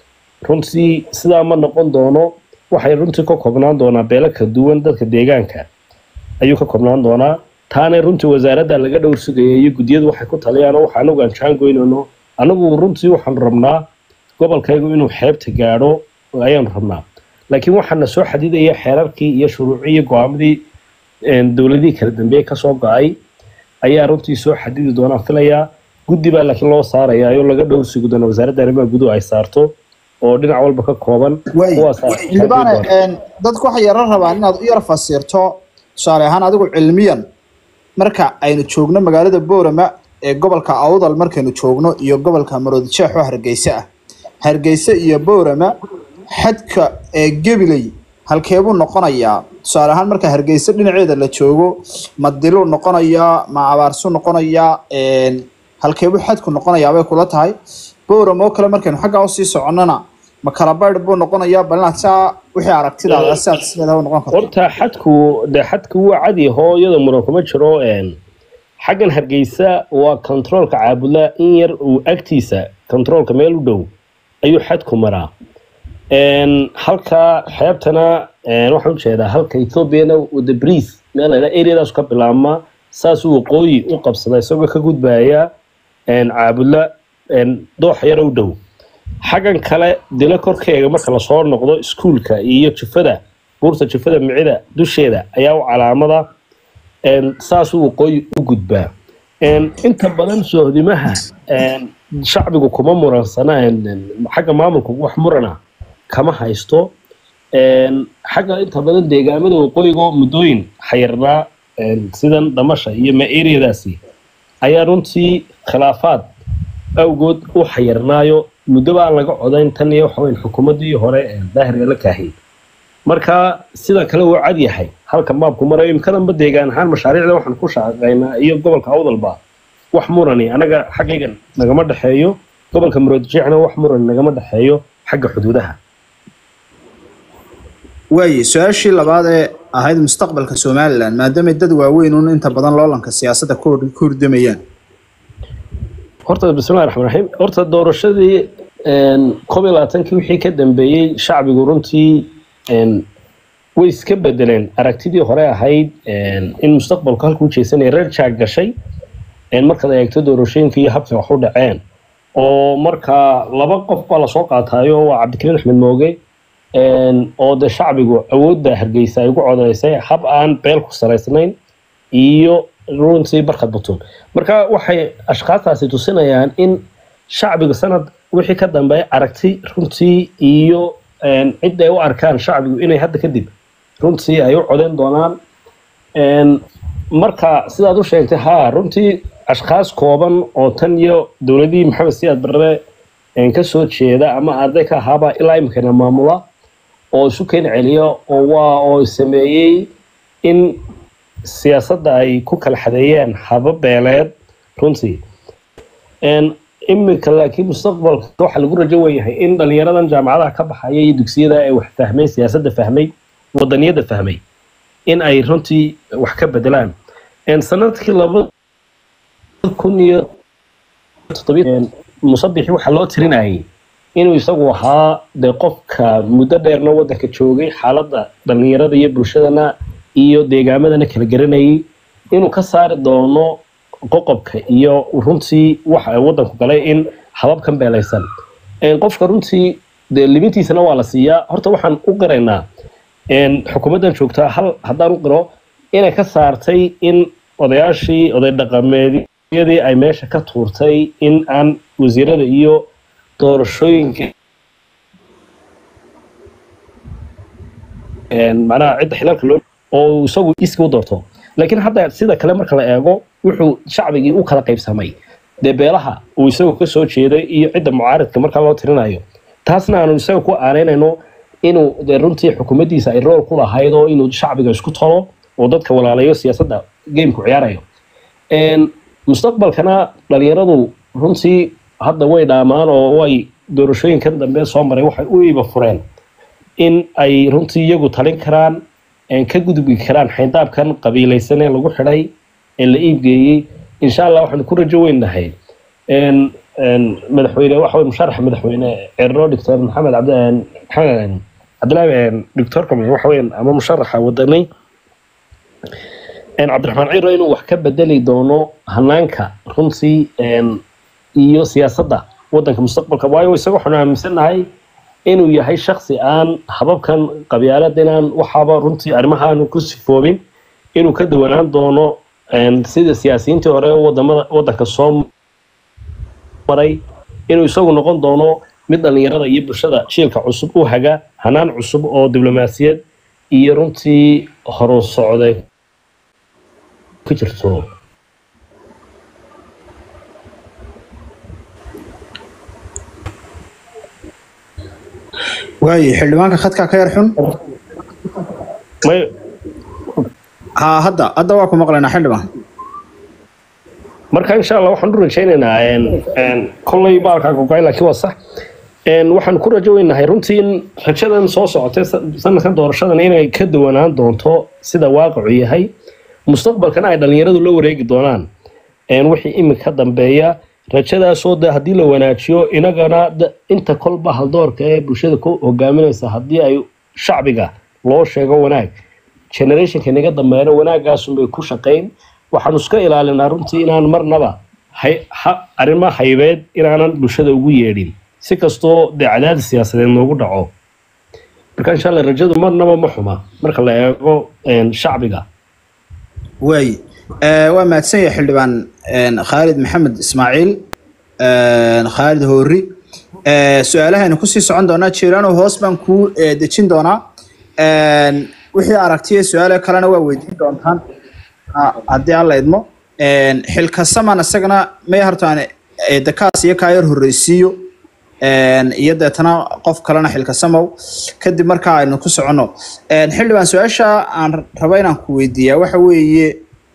runtii sidaa ma noqon doono waxay runtii ka koobnaan doonaa beelo kala duwan dadka deegaanka ayuu ka koobnaan doonaa taana runtii wasaaradda laga dhowr sugaya iyo guddiyadu waxay ku taliyaan oo waxa anagu aan jaangoynayno anagu runtii waxaanu rabnaa gobolkaygu inuu xeebta gaadho ayaanu rabnaa laakiin waxaana soo xadidaya xeerarkii iyo shuruucii iyo go-aamadii een, dowladihii kala dambeeyey kasoo go-ay ayaa runtii soo xadidi doonaa filayaa guddi baa laakiin loo saaraya oo laga dhowr sugi doona wasaaradda arrimaha guduhu ay saarto oo dhinac walba ka kooban waay kuwaasaa xildhibaane een, dadku waxay yaro rabaan inaad u yar fasirto tusaale ahaan adigu cilmiyan marka aynu joogno magaalada boorama ee gobolka awdal markaynu joogno iyo gobolka maroodijeex oo hargeysa ah hargeysa iyo boorama xadka ee gebiley halkeebuu noqonayaa tusaale ahaan marka hargeysa dhinaceeda la joogo ma diluu noqonayaa ma abaarsu noqonayaa een, halkeebuu xadku noqonayaa bay kula tahay boorama oo kale markaynu xaggaa usii soconnona ma kala baydh buu noqonayaa bal inaad saa wixii aragtidaada sidaad sideeda u noqon karto horta xadku de xadku waa cadi hoo iyadoo muran kuma jiro een, xaggan hargeysa waa controolka caabudla in yar uu agtiisa controolka meel u dhow ayuu xadku maraa Een, halka xeebtana een, waxaan ujeedaa halka ethoobiana wada briis meel la yidhaha areadaas ka bilaabma saasuu waqooyi u qabsada isagoo ka gudbaya een, caabudla een, dooxa yar u dhow xaggan kale dilo korkeega marka lasoo noqdo iskuulka iyo jufada buurta jufada micida dusheeda ayaa u calaamada een, saasuu waqooyi u gudbaa Een, inta badan sohdimaha een, shacbigu kuma muransana een, een, xagga maamulka wax murana kama haysto Een, xagga inta badan deegaamada waqooyiga muddooyin xayirnaa een, sidan dhamasha iyo ma-eriyadaasi ayaa runtii khilaafaad awgood u xayirnaayo muddoba aan laga codayn tan iyo waxa weyn xukuumaddii hore ee daahirga la kaahiyey marka sida kale wuu cad yahay halka maabku marayo imkadanba deegaan ahaan mashaariicda waxaan ku shaqaynaa iyo gobolka awdalba wax murani anaga xaggaygan nagama dhexeeyo gobolka muroodjeexna wax murani nagama dhexeeyo xagga xuduudaha waaye su-aashii labaad ee ahayd mustaqbalka somalilan maadaamay dad waaweyn un inta badan loolanka siyaasadda ku hor- ku hordamayaan horta bismillahi raxmaan raxiim horta doorashadii een, koob iyo labaatankii wixii ka dambeeyey shacbigu runtii een, way iska bedeleen aragtidii hore ahayd een, in mustaqbalku halkuu jeesanaya reer jaag gashay een, markaad eegto doorashooyinka iyo habkii wax u dhaceen oo marka laba qof baa lasoo qaatayo waa cabdikariin axmed mooge een, oo de shacbigu awoodda hargeysa ay ugu codeysay hab aan beel ku salaysnayn iyo runtii barkad butun marka waxay ashkhaastaasi tusinayaan in shacbiga sanad wixii ka dambeeya aragti runtii iyo een, cid ay u arkaan shacbigu inay hadda kadib runtii ay u codeyn doonaan Een, marka sidaad u sheegtay haa runtii ashkhaas kooban oo tan iyo dowladii maxamed siyaad barre een, ka soo jeeda ama arday ka ahaaba ilaa imikana maamula oo isu keen celiya oo waa oo sameeyey in siyaasadda ay ku kala xadeeyeen haba beeleed runtii Een, imika laakiin mustaqbalka waxaa lagu rajo weyahay in dhalinyaradan jaamacadaha ka baxaya iyo dugsiyada ay wax fahmay siyaasadda fahmay wadaniyadda fahmay in ay runtii wax ka bedelaan Een, sanadkii laba kun iyo toddobiy musabixi waxaa loo tirinayay inuu isagu ahaa dee qofka muddo dheerna waddanka joogay xaaladda dhalinyarada iyo bulshadana iyo deegaamadana kala garanayay inuu ka saari doono qoqobka iyo runtii waxa ay waddanku galay in hababkan beelaysan Een, qofka runtii dee libintiisana waa la siiyaa horta waxaan u qiraynaa een, xukuumaddan joogtaa hal haddaan u qiro inay ka saartay in odayaashii oday dhaqameedyadii ay meesha ka tuurtay in aan wasiirada iyo doorashooyinka een, macnaha cidda xilalka loo oo uu isagu iska u doorto laakiin hadda sida kale marka la eego wuxuu shacbigii u kala qaybsamay dee beelaha uu isagu ka soo jeeday iyo cidda mucaaridka marka loo tirinayo taasna aanu isaga ku aaneynayno inuu dee runtii xukuumaddiisa ay rool ku lahayd oo inuu shacbiga isku tolo oo dadka walaalayo siyaasadda gameku ciyaarayo Een, mustaqbalkana dhalinyaradu runtii hadda way dhaamaan oo way doorashooyinkan dambe soo maray waxay u iiba fureen in ay runtii iyagu talin karaan een, ka gudbi karaan xayndaabkan qabiilaysan ee lagu xidhay ee la iibgeeyey insha allah waxaanu ku rajo weynahay een, een, madaxweyne waxa weye musharaxa madaxweyne cerno doctor maxamed cabdi een, maxamed cabdilaahi een, doctorka waxa weeyaan ama musharaxa wadani een, cabdiraxmaan ciro inuu wax ka bedeli doono hanaanka runtii een, iyo siyaasadda waddanka mustaqbalka waayo isaga waxaanu aaminsanahay inuu yahay shaksi aan hababkan qabyaalada inaan waxaaba runtii arrimahaanu ku sifoobin inuu ka duwanaan doono een, sida siyaasiyiintii hore wadamada waddanka soo maray inuu isagu noqon doono mid dhallinyarada iyo bulshada jiilka cusub u haga hanaan cusub oo diblomaasiyad iyo runtii horu socday ku jirto waaye xildhibaanka khadka ka yar xun may ha hadda hadda waa ku maqlaynaa xildhibaan marka insha allah waxaan u rajaynaynaa een, een, kolley baalkaa gogay laakiin waa sax Een, waxaan ku rajo weynahay runtii in rajadan soo socotay sa- sanadkan doorashadan inay ka duwanaan doonto sida waaqicu yahay mustaqbalkana ay dhalinyaradu la wareegi doonaan een, wixii imika dambeeya rajadaasoo de haddii la wanaajiyo inagana da- inta kolba haldoorka ee bulshada ku hogaaminaysa haddii ay shacbiga loo sheego wanaag generationka inaga dambeeyana wanaagaasunbay ku shaqayn waxaanu iska ilaalinaa runtii inaan marnaba hay, ha, arrimo haybeed inaanan bulshada ugu yeedhin si kastoo dee cadaadis siyaasadeed noogu dhaco marka insha alla rajadu marnaba ma xuma marka la eego een, shacbiga waaye Eh, waa mahadsan yahay xildhibaan een, khaalid maxamed ismaaciil een, khaalid hoori Eh, su-aalahaynu kusii socon doonaa jiiraano hoos baan kuu eh, dejin doonaa Een, wixii aragtiya su-aale kalena waa weydiin doontaan Ha- haddii alla idmo Een, xilkasaman isagana may hartaan dakaas iyo kaa yar horreysiiyo Een, iyo deetana qof kalena xilkasamow kadib markaa aynu ku soconno Een, xildhibaan su-aasha aan rabo inaan ku weydiiyaa waxa weeye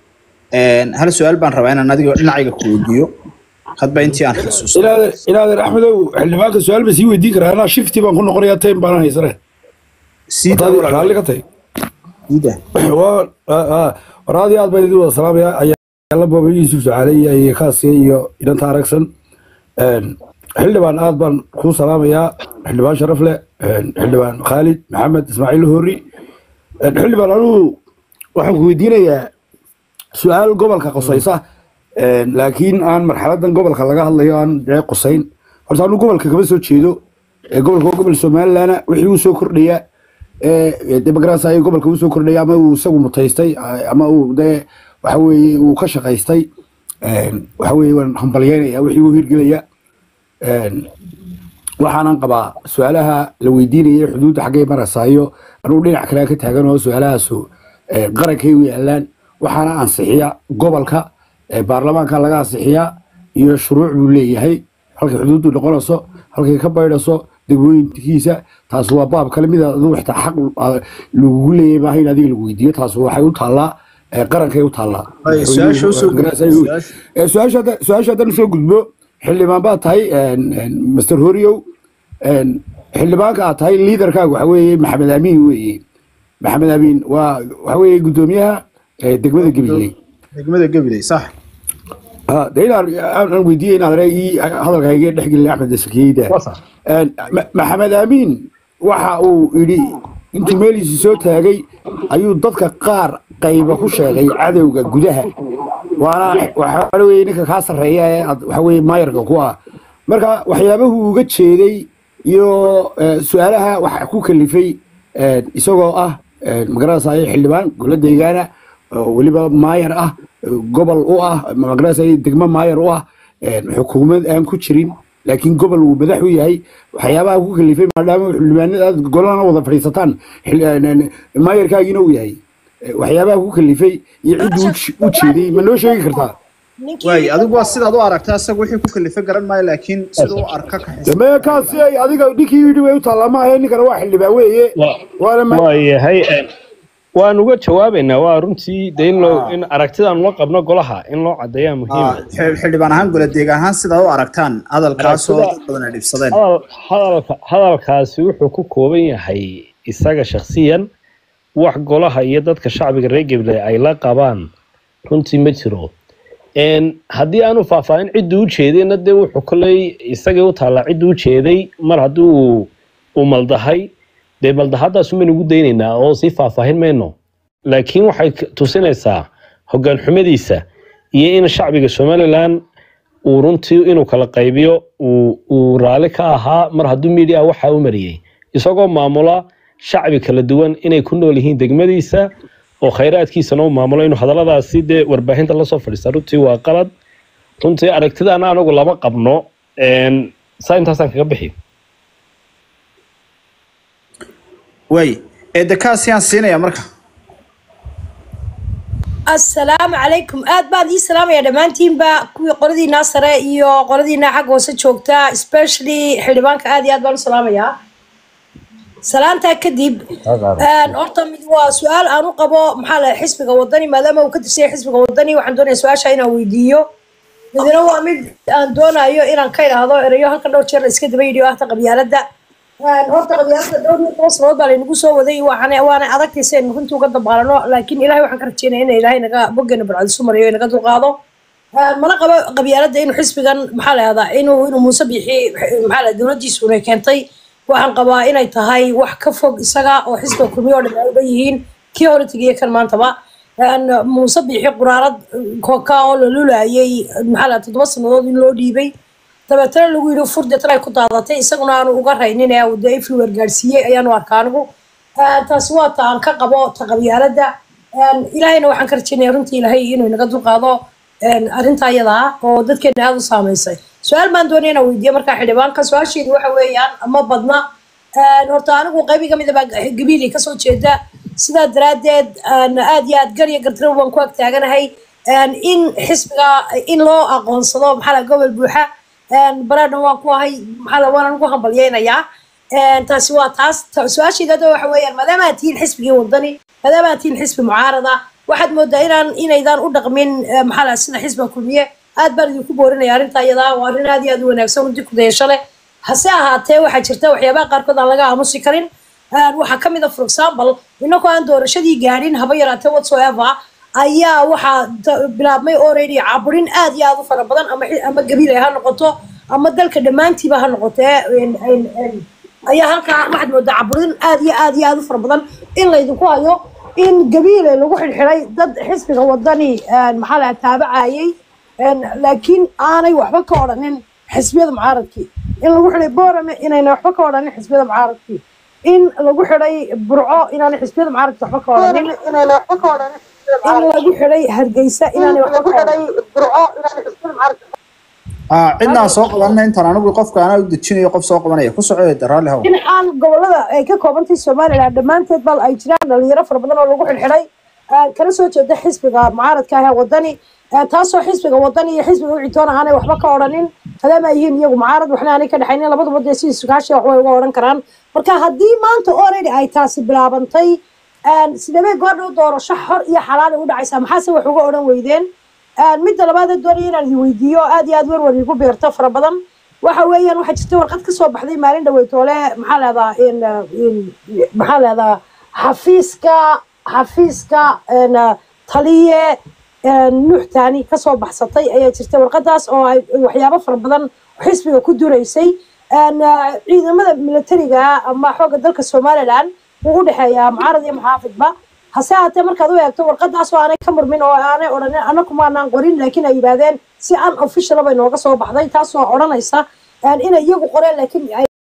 een, hal su-aal baan rabaa inaan adiga dhinacayga ku weydiiyo hadba intii aan xusuusto inaadan inaadan axmedow xildhibaanka su-aal ba sii weydiin karaa anaa shifti baan ku noqonayaa time baanan haysane sii daa Wataadi walaal. raalli ka tahay Sii daa. Waa- aa- aa, war aad iyo aad baan idin wada salaamaya ayaala booba yuusuf jacaale iyo iyo kaasiya iyo idhanta aragsan Een, xildhibaan aad baan kuu salaamayaa xildhibaan sharaf leh een, xildhibaan khaalid maxamed ismaaciil hori Een, xildhibaan anugu waxaan ku weydiinayaa su-aal gobolka qosaysa een, laakiin aan marxaladan gobolka laga hadlayo aan dee qosayn horta anu gobolka kama soo jeedo ee gobolka waa gobol somalilandna wixii uu soo kordhaya ee demoqraasi ay gobolka uu soo kordhaya ama uu isagu mutaystay ama uu dee waxa weeye uu ka shaqaystay een, waxa weeye waan hambalyeynaya wixii uu hirgelaya een, waxaanan qabaa su-aalaha la weydiinaya xuduudda xaggay marasaayo anugu dhinac kale ka taagan oo su-aalahaasu eh, qarankay u yaalaan waxaana ansixiya gobolka eh, baarlamaanka laga ansixiyaa iyo shuruuc buu leeyahay halkay xuduuddu noqonayso halkay ka baydhaso degmooyinkiisa taas waa baab kale mid adigu xitaa xaq ah, lagugu leeyahay maaha in adiga lagu weydiiyo taas waxay u taallaa eh, qarankay u taallaa Ay, su-aasha u soo gudbo, su-aasha. Eh, su-aasha hadda- su-aasha haddaan usoo gudbo xildhibaan baad tahay een, een, master horiow een, xildhibaanka aad tahay liidarkaaga waxa weeye maxamed amiin weeye maxamed amiin waa waxa weeye guddoomiyaha eh, degmada gabiley degmada gabiley sax Ah, de inaan aan aan weydiiyey inaad re ii hadalkayga dhex gelin axmed sakiyeyda Waa sax. Een, Ma- maxamed amiin waxa uu yidhi intuu meeliisi soo taagay ayuu dadka qaar qayba ku sheegay cadowga gudaha waana waxaa weye ninka kaa sarreeya ee aad waxa weye maayarka ku ah marka waxyaabahu uga jeeday iyo eh, su-aalaha waxa ku kalifay eh, isagoo ah eh, magaranaysaay xildhibaan golo deegaana oo weliba maayar ah eh, gobol u ah magaranaysaay degmo maayar u ah eh, xukuumad aan ku jirin laakiin gobol uu madax u yahay waxyaabaha ku kalifay maadaama xildhibaanada aad golana wada fadhiisataan xil- eh, eh, maayarkaagiina uu yahay Eh, waxyaabaha ku kalifay iyo cidduu u je- u jeeday ma noo sheegi kartaa waay adigu waa sidaad u aragtaa isaga wixii ku kalifa garan maayo laakiin siduu u arka ka xisa damee kaasi ay adiga ninkii yidhi way u taallaa ma ahe ninkana waa xildhibaan weeye waana ma waa yahay waan uga jawaabaynaa waa runtii de in loo in aragtidaan loo qabno golaha in loo cadeeyaa muhiima Xil- xildhibaan ahaan gole deeg ahaan sidaad u aragtaan hadalkaasoo Aragtida- dad badan ay dhibsadeen hadal hadalka hadalkaasi wuxuu ku kooban yahay isaga shakhsiyan wax golaha iyo dadka shacbiga reer gabley ay la qabaan runtii ma jiro Een, haddii aanu faahfaahin cidduu u jeedayna dee wuxuu koley isagii u taallaa cidduu u jeeday mar haddii uu uu maldahay dee maldahadaas umaynu ugu daynaynaa oo sii faahfaahin mayno laakiin waxay k- tusinaysaa hoggaan xumadiisa iyo in shacbiga somalilan uu runtii inuu kala qaybiyo uu uu raalli ka ahaa mar hadduu media waxa u mariyey isagoo maamula shacbi kala duwan inay ku nool yihiin degmadiisa oo khayraadkiisana uu maamulo inuu hadalladaasi dee warbaahinta lasoo fadhiista runtii waa qalad runtii aragtidaana anagu lama qabno Een, saa intaasaan kaga bixi waay eedekaasiyaan siinaya marka asalaamu calaykum aad baan ii salaamaya dhammaantiinba kuwii qoladiinaa sare iyo qoladiinaa xagga hoose joogta especially xildhibaanka aad iyo aad baan u salaamayaa salaantaa kadib een, horta mid waa su-aal aan u qabo maxaa la xisbiga wadani maadaama uu ka tirsan yahay xisbiga wadani waxaan doonaya su-aasha inaan weydiiyo midna waa mid aan doonayo inaan ka idhaahdo erayo halka dhowr jeer la iska daba yidhi oo ahta qabyaaladda Een, horta qabyaaladda dhowr iyo toban sanadood baa laynagu soo waday waxaana waana adagtay si aynu runtii uga dabaalano laakiin ilahay waxaan ka rajeynaya in ilaahay naga boggeena barcadisu mariyo inaga dulqaado Een, mana qabo qabyaaladda inuu xisbigan maxaa la yahdaa inuu inuu muuse bixi maxaa la dowladdiisu inay keentay waxaan qabaa inay tahay wax ka fog isaga oo xisbiga kulmiyo oo dhan ay uga yihiin kii hore tegiye kan maantaba Een, muuse bixi quraarad koka oo la lulaayay maxaa la yahdaa toddoba sanadood in loo dhiibay dabeetana lagu yidhi furdetan ay ku daadatay isaguna aanu uga raynin ee uu dee everywhere gaadhsiiyey ayaanu arkaa anigu Een, taasi waa ta aan ka qabo ta qabyaaladda Een, ilaahayna waxaan ka rajeynaya runtii ilaahay inuu inaga dulqaado een, arrintaa iyada ah oo dadkeena aada u saameysay su-aal baan doonaya inaan weydiiyo markaa xildhibaanka su-aasheedu waxa weeyaan ma badna Een, horta anigu qaybi ka mid a baa gabiili kasoo jeeda sidaa daraaddeed een, aad iyo aad gar iyo gartiro baan ku ag taaganahay Een, in xisbiga in loo aqoonsado maxaa la gobol buuxa Een, baradhan waan ku ahay maxaa la waanan ugu hambalyeynayaa Een, taasi waa taas Ta- su-aasheeda hadda waxa weeyaan maadaama aad tihiin xisbigii wadani maadaama aad tihiin xisbi mucaarada waxaad moodaa inaan inaydaan u dhaqmin eh, maxaa la sida xisbiga kulmiye aad baan idinku boorinaya arrinta iyadaa waa arrin aad iyo aad u wanaagsan runtii ku dayasho leh hase ahaatee waxaa jirta waxyaabaha qaarkood aan laga aamusi karin Een, waxaa ka mid a for example inagoo aan doorashadii gaadhin haba yaraatee whatsoever ayaa waxaa da- bilaabmay already caburin aad iyo aad u fara badan ama xi- ama gabiil ha noqoto ama dalka dhammaantiiba ha noqotee een- een- een, ayaa halkaa waxaad moodaa caburin aad iyo aad iyo aad u fara badan in laydinku hayo in gabiile lagu xidhxidhay dad xisbiga wadani een, maxaa la taabacayay een, laakiin aanay waxba ka odhanin xisbiyada mucaaradkii in lagu xidhay boorame inayna waxba ka odhanin xisbiyada mucaaradkii in lagu xidhay burco inaanay xisbiyada mucaaradkii waxba ka odhanin in lagu xidhay hargeysa inaanay waxba ka odhanin Ah, cidnaan soo qabanna intaan anigu qofka anaa u dejinayo qof soo qabanaya ku soco eeda raalli haw in aan gobolada ay ka koobantahay somaliland dhammaanteed bal ay jiraan dhalinyaro fara badan oo lagu xidhxidhay ah, kana soo jeeda xisbiga mucaaradka ah ee wadani ah, taasoo xisbiga wadani iyo xisbiga wicitoon aanay waxba ka odhanin maadaama ay yihiin iyagu mucaarad waxna aanay ka dhexaynin labaduba dee sidii sugaashi wax way uga odhan karaan marka haddii maanta already ay taasi bilaabantay ah, sidee goordhow doorasho xor iyo xalaal ay u dhacaysaa maxaase wax uga odhan weydeen Een, midda labaad ee doonaya inaan idin weydiiyo aad iyo aad werwer igu beerto fara badan waxa weeyaan waxaa jirta warqad ka soo baxday maalin dhaweytoole maxaa leedaa in in maxaa leedaa xafiiska xafiiska een, taliye een, nuuxtaani kasoo baxsatay ayaa jirta warqadaas oo ay waxyaabo fara badan xisbiga ku duraysay Een, ciidamada militariga ama xoogga dalka somaliland wuu u dhexeeyaa mucaarad iyo muxaafidba hase haatee markaad u eegto warqadaas oo aanay ka murmin oo aanay odhanin anaku maanaan qorin laakiin ay yidhaahdeen si an official bay nooga soo baxday taasoo odhanaysa inay iyagu qoreen laakiin